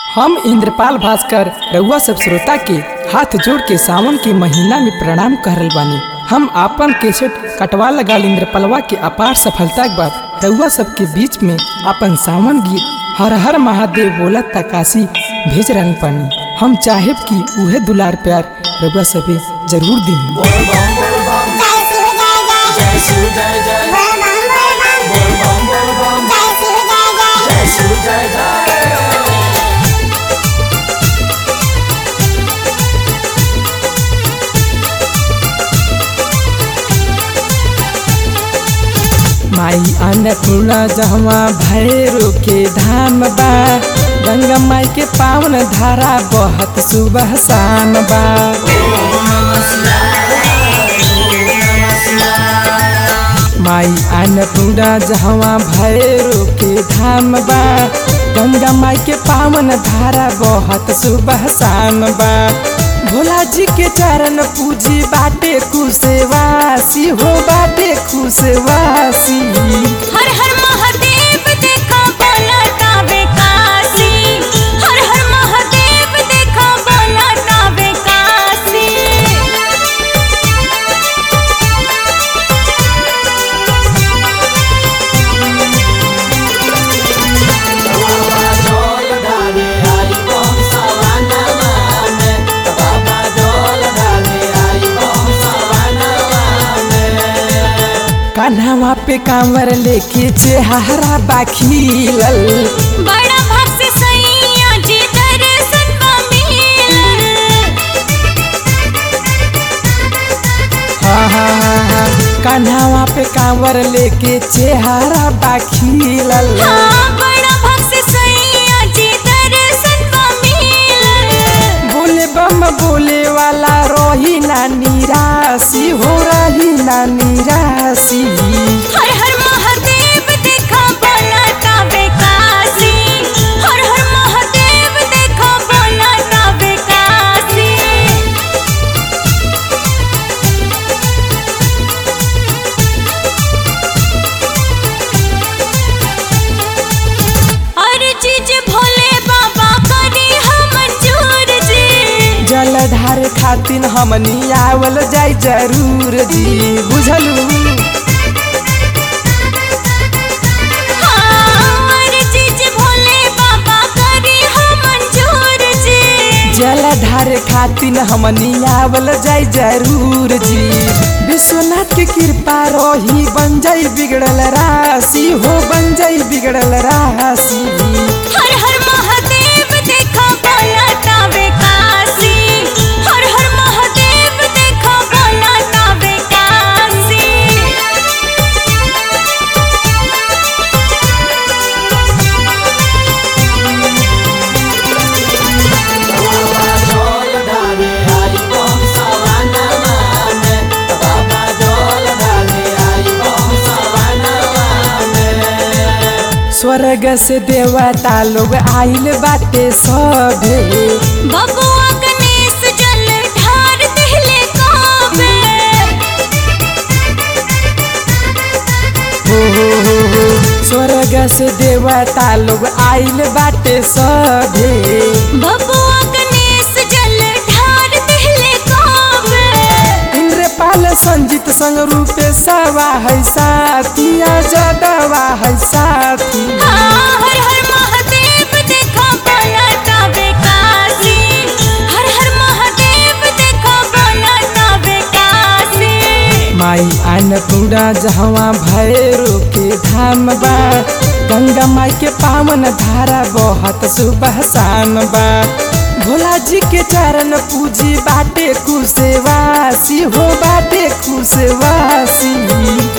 हम इंद्रपाल भास्कर रउआ सब श्रोता के हाथ जोड़ के सावन के महीना में प्रणाम करल बानी हम आपन केसेट कटवा लगाल इंद्रपलवा के अपार सफलता के बाद रउआ सब के बीच में अपन सावन गीत हर हर महादेव बोला तकाशी भेज रहल पानी हम चाहेब कि उहे दुलार प्यार रउआ सभी जरूर दी माई अन्नपूर्णा जहवा भैरो के धाम बा गंगा माई के पावन धारा बहत सुबह शाम बा माई अन्नपूर्णा जहवा भैरो के धाम बा गंगा माई के पावन धारा बहत सुबह शाम बा भोला जी के चरण पूजी बाटे खुशवासी हो बाटे खुशवासी हर हर महादेव देखा बोलता बेकासी हर हर महादेव देखा बोलता बेकासी कान्हावा पे कांवर लेके चेहरा बाखीलल बड़ा भक्त सैया जी दर्शन बा मिलल हा हा हा हा कान्हावा पे कांवर लेके चेहरा बाखीलल हाँ बड़ा भक्त सैया जी दर्शन बा मिलल बोले बम बोले वाला रही ना निराशी हो रही ना निराशी हर हर महादेव देखा बोलता बेकासी हर हर महादेव देखा बोलता बेकासी और चीज भोले बाबा करी हम मंजूर जी जलधार खातिन हमनी आवल जाई जरूर जी बुझलू हाँ, और चीज भोले बाबा करी हम मंजूर जी जलधार खातिन हमनी आवल जाई जरूर जी विश्वनाथ के कृपा रही बन जाई बिगड़ल राशि हो बन जाई बिगड़ल राशि हर हर महादेव देखा बोलता बेकासी हर हर महादेव देखा बोलता बेकासी स्वर्ग से देवता लोग आइल बाटे सभे बबुआ गणेश जल ढार दिले काबे हो हो हो हो स्वर्ग से देवता लोग आइल बाटे सभे बबुआ गणेश जल ढार दिले काबे इंद्रपाल संजीत संग रूपे सवा है साथिया जदवा है साथी हाँ, हर हर महादेव देखा बोलता बेकासी हर हर महादेव देखा बोलता बेकासी माई अन्नपूर्णा जहवा भैरो के धाम बा गंगा माई के पावन धारा बहुत सुबह शाम बा भोला जी के चरण पूजी बाटे खुशवासी हो बाटे खुशवासी